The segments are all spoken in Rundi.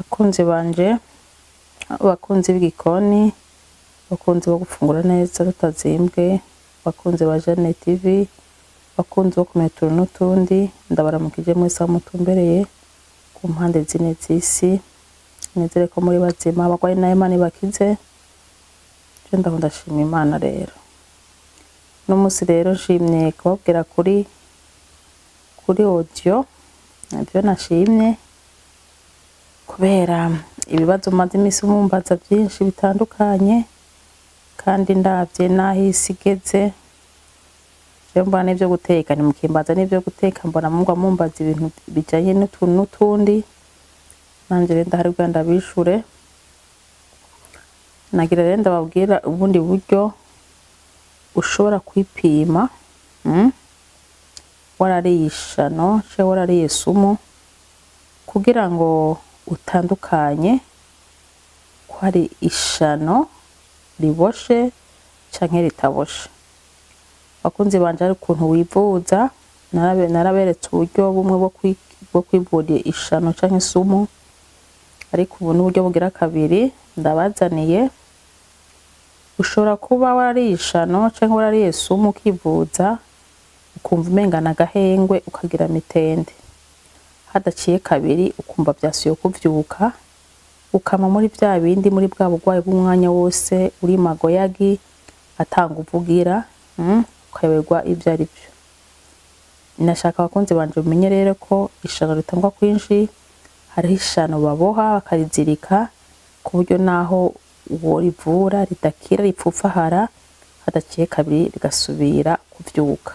bakunzi banje abakunzi b'igikoni abakunzi bo gufungura neza tutazimbwe abakunzi ba Jane TV abakunzi bo kumenya utuntu n'utundi ndabaramukije mwese aho mutumbereye ku mpande zine z'isi nizere ko muri bazima abagwayi nayo Imana ibakize je ndaho ndashima Imana rero uno musi rero nshimye kubabwira kuri kuri audio navyo nashimye kubera ibibazo maze imisi mumbaza vyinshi bitandukanye kandi ndavye naho isi igeze je mbona n'ivyo guteka nimukimbaza n'ivyo guteka mbona mugwa mumbaza ibintu bijanye n'utuntu n'utundi nanje rero ndahari kugira ndabishure nagira rero ndababwira ubundi buryo ushobora kwipima mm? warariye ishano canke warariye sumu kugira ngo utandukanye ko hari ishano riboshe canke ritaboshe bakunzi banje hari ukuntu wivuza narabe- naraberetse uburyo bumwe bwo kwi- bwo kwivura ishano canke isumu ariko ubu n'uburyo bugira kabiri ndabazaniye ushobora kuba warariye ishano canke warariye sumu ukivuza ukumva umengana agahengwe ukagira mitende hadaciye kabiri ukumva vyasuye kuvyuka ukama muri vya bindi muri bwa burwayi bw'umwanya wose uri magoyagi atanga uvugira mm, ukayoberwa ivyo ari vyo nashaka abakunzi banje mumenye rero ko ishano ritangwa kwinshi hariho ishano baboha bakarizirika ku buryo naho uwo rivura ridakira ripfupfahara hadaciye kabiri rigasubira kuvyuka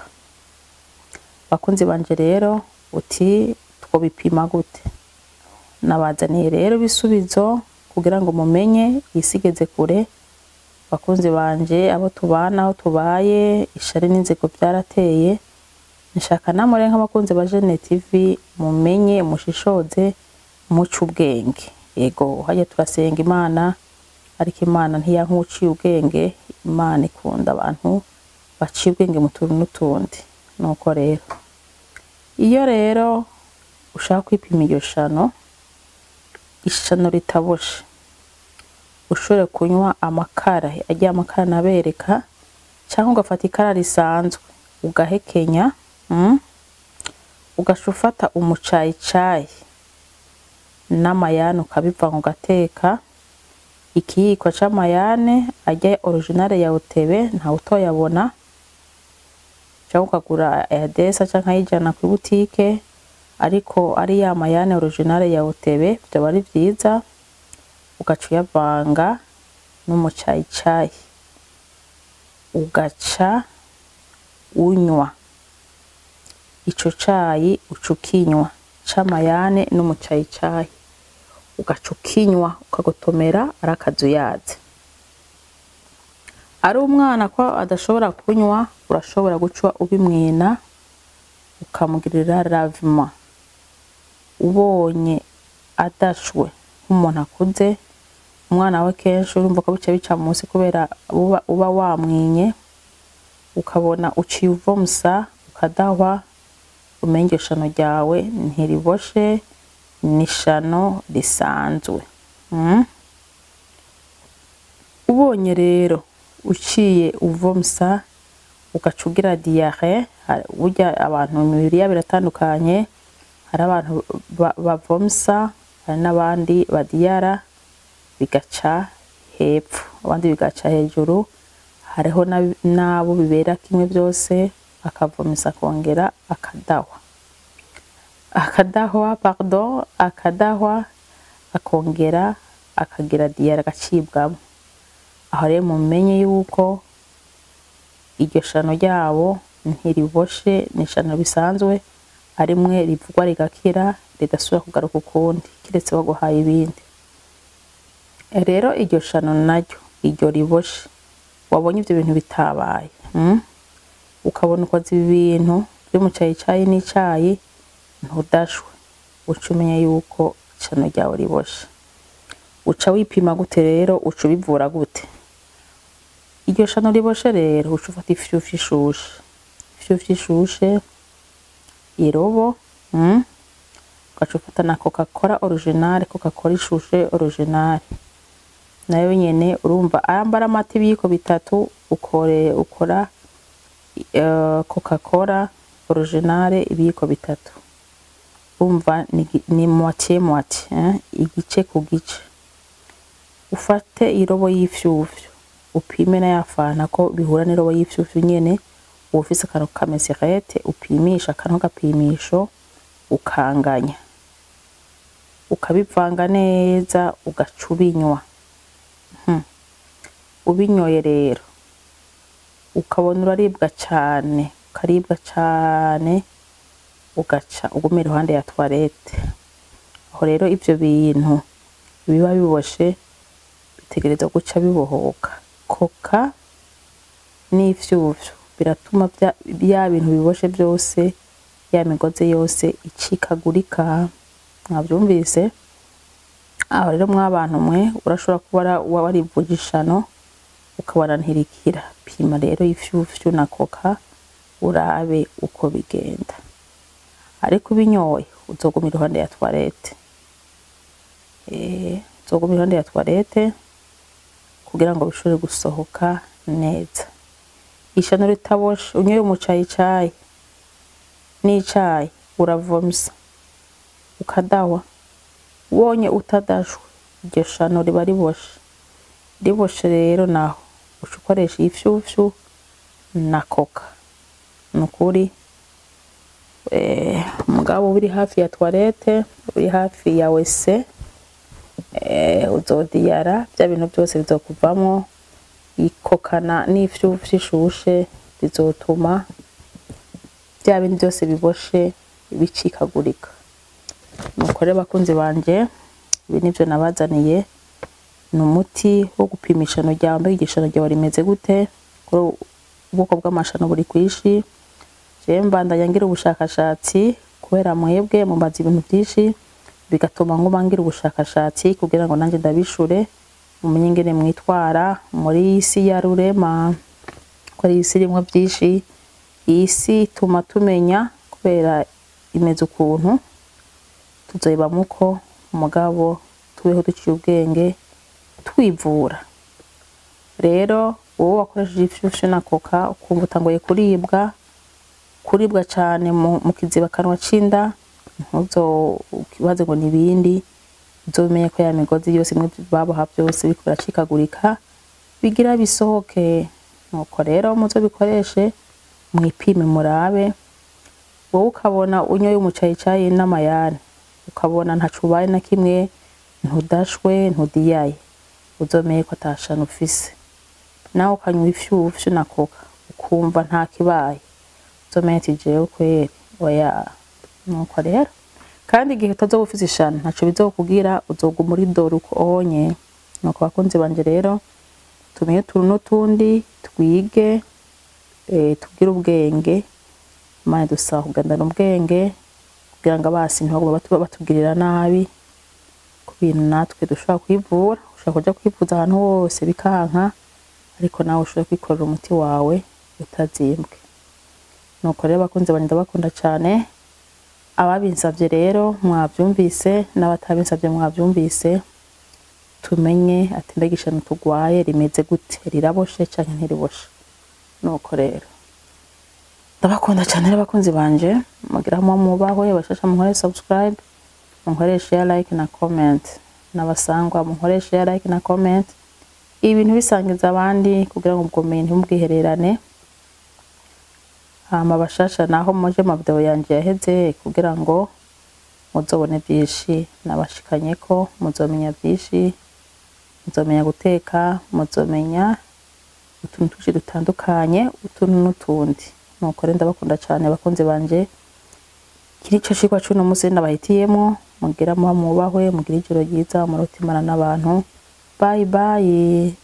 bakunzi banje rero uti twobipima gute nabazaniye rero ibisubizo kugira ngo mumenye isi igeze kure bakunzi banje abo tubana aho tubaye ishari n'inzigo vyarateye nshaka namure nk'abakunzi ba Jene TV mumenye mushishoze muce ubwenge yego hajya turasenga imana ariko imana ntiyanka uciye ubwenge imana ikunda abantu baciye ubwenge mu tuntu n'utundi nuko rero iyo rero ushaka kwipima iryo shano ishano ritaboshe ushobore kunywa amakara agiye amakara nabereka cyangwa ugafata ikara risanzwe ugahekenya mm? ugaca ufata umucayicayi n'amayane ukabivanga ugateka ikiyiko c'amayane ajya originale ya utebe ntawe utoyabona cyangwa ukagura ayadesa canke ayijana ku butike ariko ari ya mayane originale ya utebe vyoba ari vyiza ugaca uyavanga n'umucayicayi ugaca unywa ico cayi uca ukinywa c'amayane n'umucayicayi ugaca ukinywa ukagotomera ari akazuyazi ari umwana ko adashobora kunywa urashobora guca ubimwina ukamugirira ravima ubonye adashwe nk'umuntu akuze umwana we kenshi urumva ko bica bica munsi kubera uba, uba wamwinye ukabona uciye uvomusa ukadahwa umenye iryo shano ryawe ntiriboshe ni ishano risanzwe mm? ubonye rero uciye uvomusa ugaca ugira diyare burya abantu imibiri yabo iratandukanye hari abantu ba- bavomusa hari n'abandi badiyara bigaca hepfo abandi bigaca hejuru hariho n'ab- n'abo bibera kimwe byose akavomisa akongera akadahwa akadahwa pardon akadahwa akongera akagira diyare agacibwamo aho rero mumenye yuko iryo shano ryabo ntiriboshe ni ishano bisanzwe ari mwe rivugwa rigakira ridasubira kugaruka ukundi kiretse baguhaye ibindi rero iryo shano naryo iryo riboshe wabonye ivyo bintu bitabaye mm? ukabona ukoze ibi bintu vy'umucayicayi n'icayi ntudashwe uca umenya yuko ishano ryawe riboshe uca wipima gute rero uca ubivura gute iryo shano riboshe rero uca ufata ifyufi ishushe ifyufi ishushe irobo mm? ugaca ufata na coca cola original coca cola ishushe original nayo nyene urumva ayambara amata ibiyiko bitatu ukore ukora uh, coca cola original ibiyiko bitatu urumva ni, ni moitié moitié eh? igice ku gice ufate irobo y'ifyufyu upime na yafana ko bihura n'irobo y'ifyufyu nyene uba ufise akantu kamesirete upimisha akantu gapimisho ukanganya ukabivanga neza ugaca ubinywa hmm. ubinyoye rero ukabona uraribwa cane ukaribwa cane ugaca uguma iruhande ya toilette aho rero ivyo bintu biba biboshe bitegerezwa guca bibohoka koka n'ifyufyu biratuma bya bintu biboshe byose ya migozi yose icikagurika mwabyumvise aho rero mwabantu mwe urashobora kuba warivuje ishano ukabona ntirikira pima rero ifyufyu na koka urabe uko bigenda ariko ubinyoye uzoguma iruhande ya toilette eh uzoguma iruhande ya toilette kugira ngo bishobore gusohoka neza ishano ritaboshe unyoye umucayicayi n'icayi uravomisa ukadawa wonye utadashwe iryo shano riba riboshe riboshe rero naho uca ukoresha ifyufyu na koka nukuri umugabo uri hafi ya toilette uri hafi ya wese uzodiyara bya bintu byose bizokuvamo ikokana n'ifyufyu ishushe bizotuma bya bindi byose biboshe bicikagurika nuko rero bakunzi banje ibi nivyo nabazaniye ni umuti wo gupima ishano ryawe mbega igishano ryawe rimeze gute kuri ubwoko bw'amashano buri kwishi jewe mbandanya ngira ubushakashatsi kubera mwebwe mubaza ibintu byinshi bigatuma nguma ngira ubushakashatsi kugira ngo nanjye ndabishure mumenye ingene mwitwara muri iyi si ya rurema ko ari isi irimwo byinshi iyi si ituma tumenya kubera imeze ukuntu tuzoyibamo uko umugabo tubeho duciye ubwenge twivura rero wowe wakoresheje ifyufyu na koka ukumva utanguye kuribwa kuribwa cane mu kiziba kanwa c'inda ntuzokibaze ngo nibindi uzomenye ko ya migozi yose imwe baboha byose biriko biracikagurika bigira bisohoke nuko rero muzobikoreshe mwipime murabe wowe ukabona unyoye umucayicayi n'amayani ukabona ntaco ubaye na kimwe ntudashwe ntudiyaye uzomenye ko atashano ufise nawe ukanywa ifyufyu na koka ukumva nta kibaye uzomenye ati jewe kweri oya nuko rero kandi igihe utazoba ufise ishano ntaco bizokubwira uzoguma uri dore uko onye nuko bakunzi banje rero tumenye utuntu n'utundi twige eh, tugire ubwenge imana dusaba kugendana ubwenge kugira ngo abasi ntibaguma batu- batugirira nabi ku bintu natwe dushobora kwivura ushobora kuja kwivuza ahantu hose bikanka ariko nawe ushobora kwikorera umuti wawe utazimbwe nuko rero abakunzi banje ndabakunda cane ababinsavye rero mwavyumvise n'abatabinsavye mwavyumvise tumenye ati mbega ishano tugwaye rimeze gute riraboshe canke ntiriboshe nuko rero ndabakunda cyane rero abakunzi banje mugira hamwe mubahwe bashasha munkore subscribe munkore share like na comment n'abasangwa munkore share like na comment ibintu bisangiza abandi kugira ngo ubwumenyi ntibubwihererane hama bashasha naho muje mu video yanje yaheze kugira ngo muzobone byinshi nabashikanyeko muzomenya byinshi muzomenya guteka muzomenya utuntu twinshi dutandukanye utuntu n'utundi nuko rero ndabakunda cyane abakunzi banje kiri ico cigwa c'uno musi nabahitiyemo mugira muba mubahwe mugira ijoro ryiza murotimana n'abantu bye bye